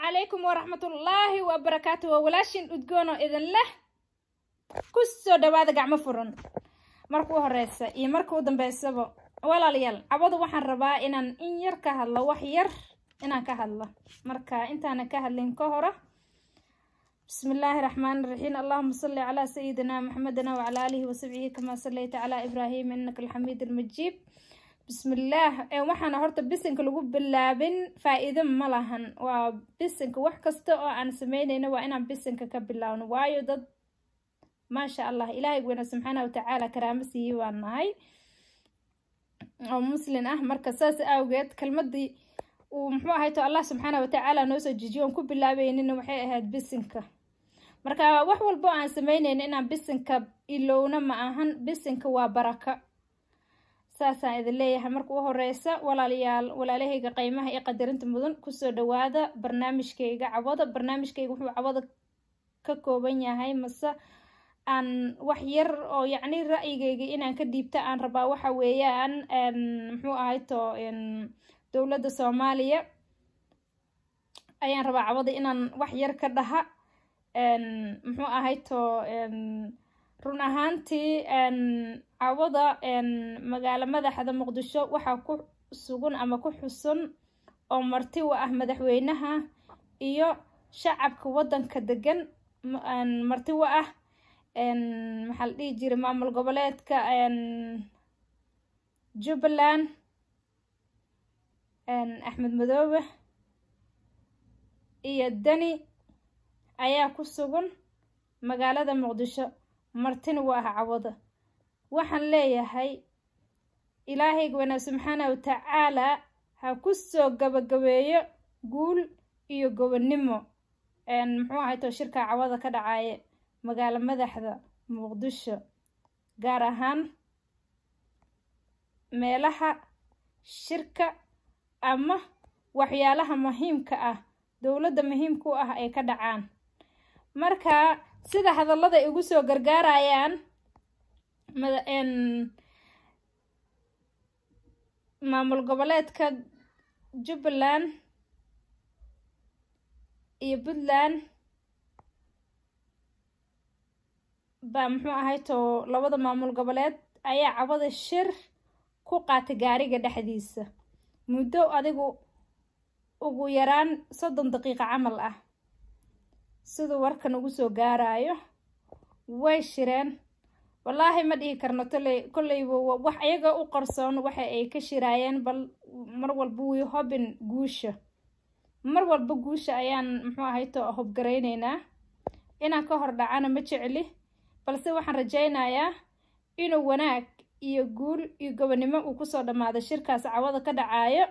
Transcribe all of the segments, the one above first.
calaykum waraxmatullaahi wabarakaatu waa walaashin udgoonoo idin leh ku soo dhawaada gacmo furan marka u horeysa iyo marka u dambeysaba walaalayaal cabadu waxaan rabaa inaan in yar ka hadlo wax yar inaan ka hadlo marka intaanan ka hadlin ka hora bismi illaahi raxmaani raxiim allahuma salli calaa sayidina maxamedina wacalaa aalihi wasaxbihi kamaa sallayta calaa ibraahim innaka alxamiid almajiib bismillaah waxaana horta bisinka lagu bilaabin faa-iido ma lahan waa bisinka wax kasta oo aan sameyneyno waa inaan bisinka ka bilaabno waayo dad maasha allah ilaahay weyna subxaana watacaala karaamo siiyey baan nahay oo muslin ah marka saas awgeed kelmadii uu muxuu ahayto allah subxaana watacaala noo soo jijiyo oon ku bilaabeynina waxay ahayd bisinka marka wax walbo aan sameyneyno inaan bisinka ilowna ma ahan bisinka waa baraka saasaan idin leeyahay marka u horeysa walaalayaal walaalahayga qeymaha iyo qadarinta mudan kusoo dhawaada barnaamijkayga cawada barnaamijkayga wuxuu cawada ka kooban yahay mase aan wax yar oo yacni ra'yigayga inaan ka dhiibta aan rabaa waxa weeyaan muxuu ahayto dowladda soomaaliya ayaan rabaa cawada inaan wax yar ka dhaha muxuu ahayto run ahaantii cawada magaalo madaxda muqdisho waxaa ku sugan ama ku xusun oo marti u ah madaxweynaha iyo shacabka waddanka degan marti u ah maxaa la dhihi jiray maamul goboleedka jubbaland axmed madoobe iyo deni ayaa ku sugan magaalada muqdisho martina waa ah cawada waxaan leeyahay ilaahayga wanaa subxaana watacaalaa ha ku soo gabagabeeyo guul iyo gobonnimo muxuu ahayto shirka cawada ka dhacaaye magaalo madaxda muqdisho gaar ahaan meelaha shirka ama waxyaalaha muhiimka ah dowladda muhiimka u ah ay ka dhacaan marka sida hadallada ay igu soo gargaarayaan maamul goboleedka jubbaland iyo puntland baa muxuu ahayto labada maamul goboleed ayaa cawada shir ku qaatay gaariga dhexdiisa muddo adigu ugu yaraan soddon daqiiqo camal ah siduu warkan ugu soo gaarayo way shireen wallaahi ma dhihi karno toley kolleyba wax iyaga u qarsoon waxa ay ka shiraayeen bal mar walba wii hobin guusha mar walba guusha ayaan muxuu ahayto hobgarayneynaa inaan ka hor dhacana ma jecli balse waxaan rajaynayaa inuu wanaag iyo guul iyo gobonnimo uu kusoo dhammaado shirkaas cawada ka dhacaayo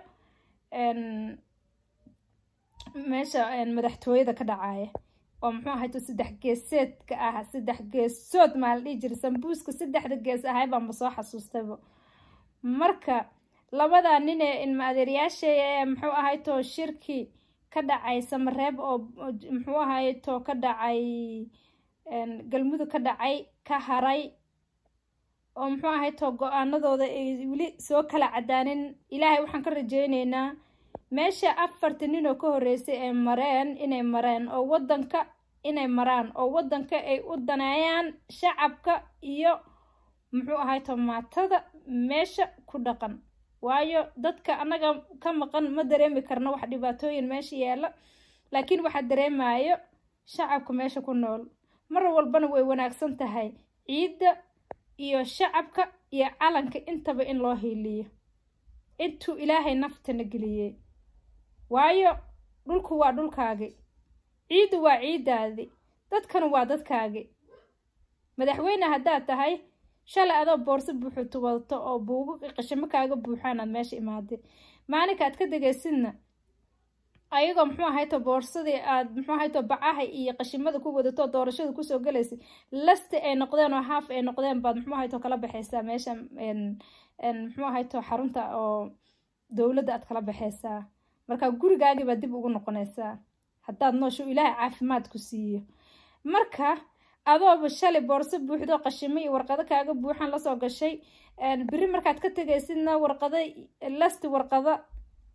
meesha madaxtooyada ka dhacaaya oo muxuu ahayto saddex geeseedka ah saddex geesood maa la dhihi jira sambuuska saddexda gees ahay baanba soo xasuustayba marka labadaa nin ee ilma adeeryaashay ee muxuu ahayto shirkii ka dhacay samareeb oo muxuu ahayto ka dhacay galmudug ka dhacay ka haray oo muxuu ahayto go-aanadooda ay weli soo kala cadaanin ilaahay waxaan ka rajeyneynaa meesha afarta nin oo ka horreysay ay mareen inay mareen oo waddanka inay maraan oo waddanka ay u daneeyaan shacabka iyo muxuu ahayto maatada meesha ku dhaqan waayo dadka annaga ka maqan ma dareemi karno wax dhibaatooyin meesha yaalla laakiin waxaa dareemayo shacabka meesha ku nool mar walbana way wanaagsan tahay ciidda iyo shacabka iyo calanka intaba in loo hiiliyo intuu ilaahay naftana geliyey waayo dhulku waa dhulkaagi ciiddu waa ciiddaadi dadkana waa dadkaagi madaxweyne haddaad tahay shalay adoo boorso buuxutu wadato oo buugo qashamo kaaga buuxaanaad meesha imaadeen maalinka aad ka degaysidna ayagoo muxuu ahayto boorsadii aad muxuu ahayto bacaha iyo qashimada ku wadato doorashada kusoo galaysay lasti ay noqdeen oo haaf ay noqdeen baad muxuu ahayto kala baxaysaa meesha muxuu ahayto xarunta oo dowladda aad kala baxaysaa marka gurigaagii baad dib ugu noqonaysaa haddaad noosho ilaahay caafimaad ku siiyo marka adooba shalay boorso buuxdo qashimo iyo warqado kaaga buuxan lasoo gashay beri markaad ka tegaysidna warqado lasti warqado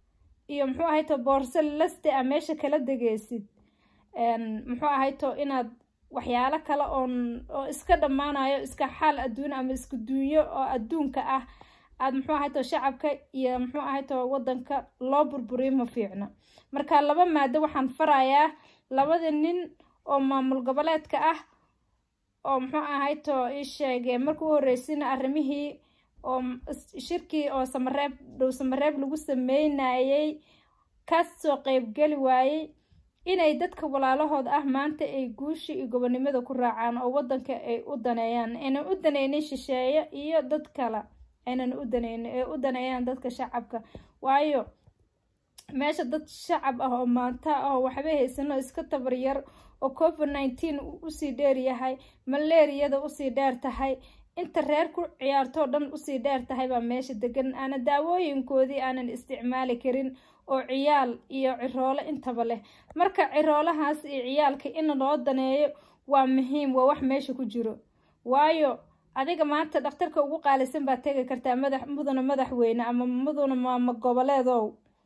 iyo muxuu ahayto boorso laste a meesha kala degeysid muxuu ahayto inaad waxyaalo kale oon oo iska dhammaanayo iska xaal adduun ama iska duunyo oo adduunka ah aad muxuu ahayto shacabka iyo muxuu ahayto waddanka loo burburiyo ma fiicno marka laba maado waxaan farayaa labada nin oo maamul goboleedka ah oo muxuu ahayto ii sheegee marka u horreysina arrimihii oo shirkii oo samareeb dhow samareeb lagu sameynayay kasoo qeybgeli waayey inay dadka walaalahooda ah maanta ay guushi iyo gobonimada ku raacaan oo waddanka ay u daneeyaan aynan u daneynin shisheeye iyo dad kale aynan u daneynin ay u daneeyaan dadka shacabka waayo meesha dad shacab ah oo maanta ah oo waxba haysano iska tabaryar oo covid nineteen usii dheer yahay malaariyada usii dheer tahay inta reer ku ciyaartoo dhan usii dheer tahay baa meesha degan aana daawooyinkoodii aanan isticmaali karin oo ciyaal iyo ciroolo intaba leh marka ciroolahaas iyo ciyaalka in loo daneeyo waa muhiim waa wax meesha ku jiro waayo adiga maanta dhakhtarka ugu qaalisan baad tegi kartaa madax mudana madaxweyne ama mudana maamo goboleedow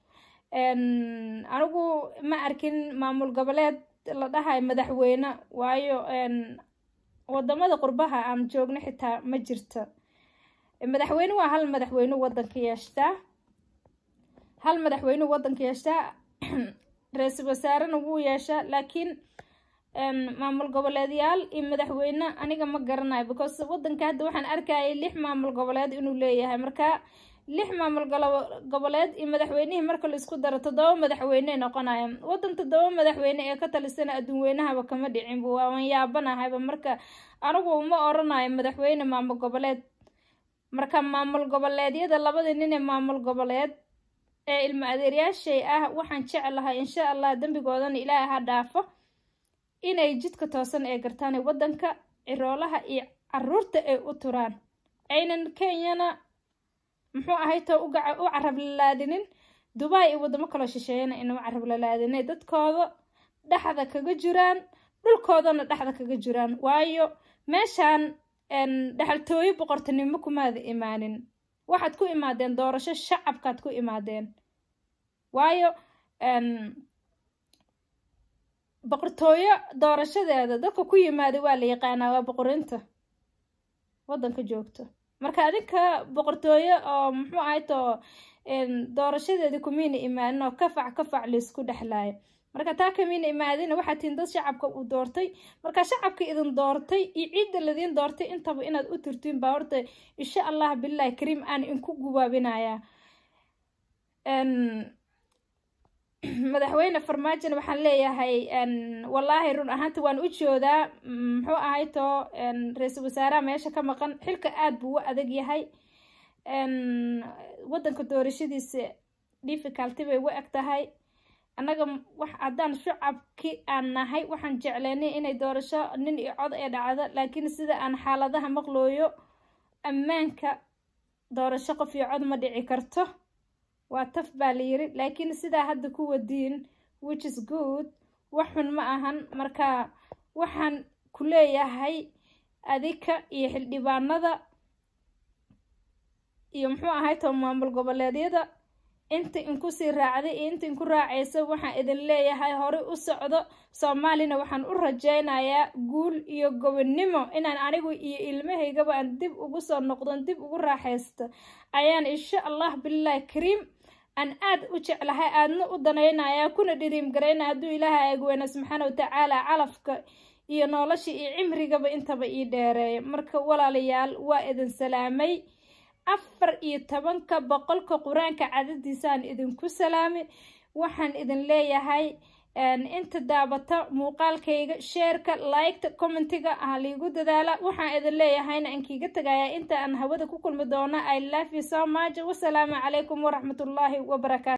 anigu ma arkin maamul goboleed la dhahayo madaxweyne waayo wadamada qurbaha aan joogno xitaa ma jirto madaxweyne waa hal madaxweyne wadanka yeeshtaa hal madaxweyne wadanka yeeshtaa ra-iisul wasaarena wuu yeeshaa laakiin maamul goboleedyaal iyo madaxweyne aniga ma garanayo because wadanka hadda waxaan arkayay lix maamul goboleed inuu leeyahay marka lix maamul goboleed iyo madaxweynihii marka la isku daro toddoba madaxweyne noqonaya wadan toddoba madaxweyne ee ka talisana adduun weynahaba kama dhicinba waawan yaabanahayba marka anigu ma oranayo madaxweyne maamul goboleed marka maamul goboleedyada labada nin ee maamul goboleed ee ilmo adeeryaashay ah waxaan jeclahay insha allah dembigoodana ilaahay ha dhaafo inay jidka toosan ee gartaan ee waddanka ciroolaha iyo caruurta ay u turaan aynan kenyana muxuu ahayto u carab lalaadinin dubai iyo waddamo kaloo shisheeyana inama carab lalaadinay dadkooda dhexda kaga jiraan dhulkoodana dhexda kaga jiraan waayo meeshaan dhexaltooyo boqortinimo kumaada imaanin waxaad ku imaadeen doorasho shacabkaad ku imaadeen waayo boqortooyo doorashadeeda dadka ku yimaada waa la yaqaanaa waa boqorinta waddanka joogto marka adinka boqortooyo oo muxuu ahayto doorashadeedii kumiina imaanin oo kafac kafac laysku dhexlaayo marka taa kamiina imaadina waxaa tihin dad shacabka uu doortay marka shacabka idin doortay iyo ciidda ladiin doortay intaba inaad u turtiin baa horta insha allah bilahi kariim aan inku gubaabinayaa madaxweyne farmaajona waxaan leeyahay wallaahi run ahaanta waan u joodaa muxuu ahayto ra-iisul wasaaraha meesha ka maqan xilka aada buu u adag yahay waddanka doorashadiisa difficulty bay u eg tahay annaga wax haddaan shacabki aan nahay waxaan jecleynay inay doorasho nin iyo cod ee dhacdo laakiin sida aan xaaladaha maqlooyo ammaanka doorasho qof iyo cod ma dhici karto waa taf baa la yiri laakiin sidaa hadda ku wadiin which is good wax xun ma ahan marka waxaan ku leeyahay adika iyo xildhibaanada iyo muxuu ahay to maamul goboleedyada inta inkusii raacday iyo inta inku raacaysa waxaan idin leeyahay horey u socdo soomaalina waxaan u rajaynayaa guul iyo gobonnimo inaan anigu iyo ilmahaygaba aan dib ugu soo noqdon dib ugu raaxaysto ayaan insha allah bilahi kariim aan aad u jeclahay aadna u danaynayaa kuna dhiriim garayna hadduu ilaahay agweyna subxaana watacaala calafka iyo nolosha iyo cimrigaba intaba ii dheereeya marka walaalayaal waa idin salaamay afar iyo tobanka boqolka qur-aanka cadadiisaan idinku salaamay waxaan idin leeyahay inta daabata muuqaalkayga sheerka liketa commentiga ah liigu dadaala waxaan idin leeyahayna aan kiiga tagayaa inta aan hawada ku kulmi doono i love you so much wasalaamu calaykum waraxmatullaahi wabarakaatu